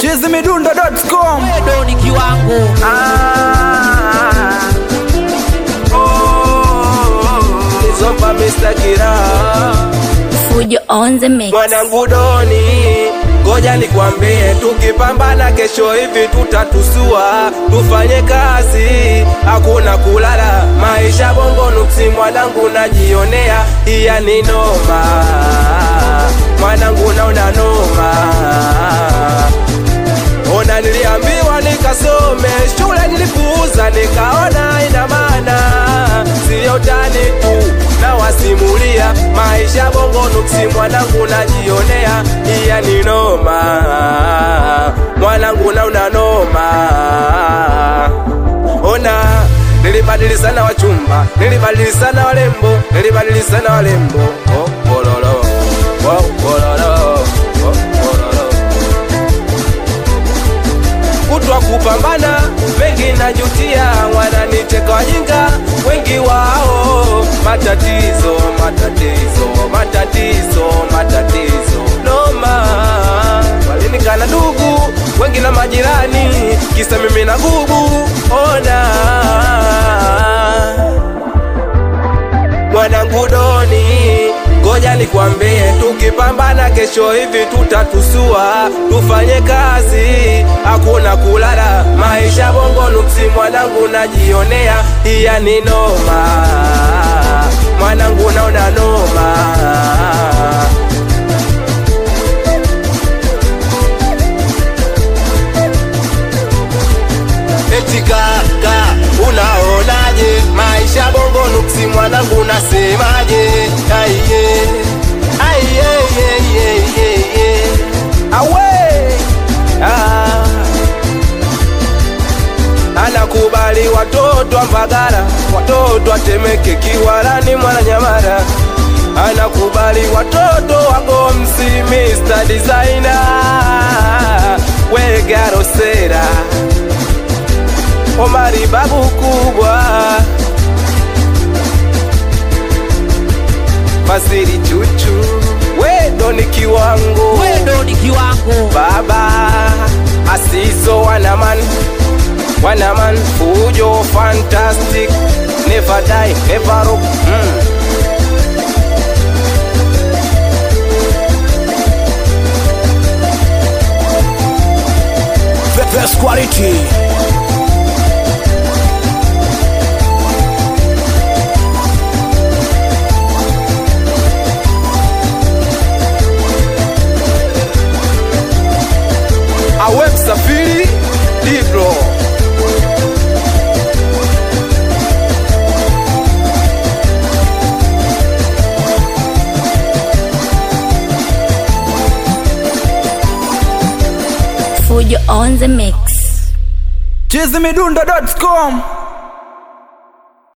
chizimidundo.com Wewe ni kiwango Nizomba Mr. Kira Fujo on the mix. mwanangu Doni, ngoja nikwambie, tukipambana kesho hivi tutatusua, tufanye kazi, hakuna kulala, maisha bongo nuksi, mwanangu najionea, iya ni noma, mwanangu naona noma Ona niliambiwa nikasome shule nilipuuza, nikaona ina maana siyo tani tu, na wasimulia maisha bongo nuksi, mwanangu najionea, iya ni noma, mwanangu nauna noma. Ona nilibadili sana wachumba, nilibadili sana walembo, nilibadili sana walembo, oh, bololo, oh, bololo, oh, bololo kutwa kupambana, mengi najutia, wananicheka wajinga wengi wao, matatizo matatizo matatizo matatizo noma, walinikana ndugu wengi na majirani, kisa mimi na gubu ona mwanangu Doni, ngoja nikwambie, tukipambana kesho hivi tutatusua, tufanye kazi, hakuna kulala, maisha bongo nuksi, mwanangu najionea, iya ni noma, mwanangu naona noma. Eti kaka, unaonaje maisha bongo nuksi, mwanangu nasemaje? Aiye, aiye, ye, ye, ye, ye. Awe ah. Anakubali watoto wa Mbagala, watoto wa Temeke, Kiwalani, Mwananyamala anakubali watoto wa Gomsi, Mr. Designer, Wegarosera Omari babu kubwa Fasiri chuchu Wedo ni kiwango wewe ni kiwango Baba Asizo wanaman Wanaman Fujo fantastic Never die, never rock mm. Best quality Awe msafiri Diblo Fujo on the mix. chizimidundo.com